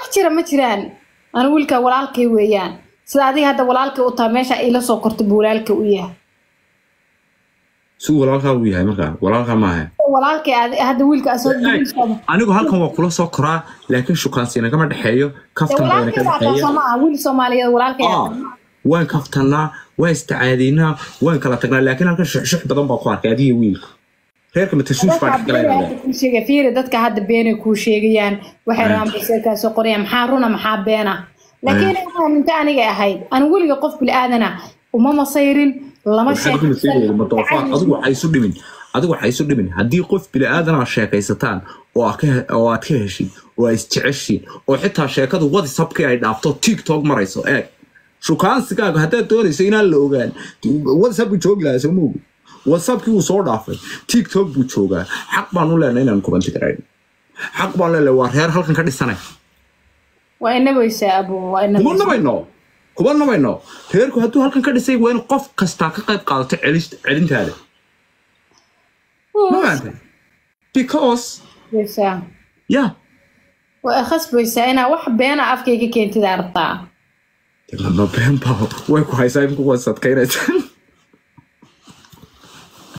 wax jira ma jiraan ana wiilka walaalkay weeyaan sida adiga hadda walaalkay u taha meesha ila soo kortay buu walaalkay u yahay si walaalkaa uu yahay markaa walaalkaa maaha walaalkay adi- hadda wiilka asoo anigu halkan waa kula soo koraa laakiin shukaansiina kama dhexeeyo kaftan bayna ka walaalkay baa taa dhexeeya sooma ah wiil soomaaliyeed walaalkay Ah, waan kaftanaa waan isticaadiinaa waan kala tagnaa laakiin halkan shuxshux badan baa ku arkay adiga wiilka reerka matashuush baa dhex galay fiiri dadka hadda beenay kuu sheegayaan waxay rabaan baseelkaa soo qorayaan maxaa runa maxaa beena laakiin waxaan inta aniga ahayd aan weliga qof bilaaadana uma masayrin lama waxaad ku maseegaysa ma doofaar adigu waxay isu dhimin adigu waxay isu dhimin haddii qof bili-aadan aad sheekaysataan oo aad ka- oo aad ka heshin oo aad isjeceshiin oo xitaa sheekadu whatsappkii ay dhaafto tiktok marayso eeg shukaansigaaga haddaad doonayso inaan la ogaan whatsapp buu joogi lahaa soo moogi whatsappkii wuu soo dhaafay tiktok buu joogaa xaq baan u leenahay inaan kubanti karayn xaq baan leenahay waa reer halkan ka dhisanay waa inabaysaa abu waa kuma inabaysaa nabayno kuma nabayno reerku hadduu halkan ka dhisay waa in qof kastaa ka qayb qaadato celis- celintaada ma fahamtay because Baysaa. yeah waa khasbaysaa inaa wax beena afkayga keentida artaa lama been baa way ku haysaa imku wasadkaynaysa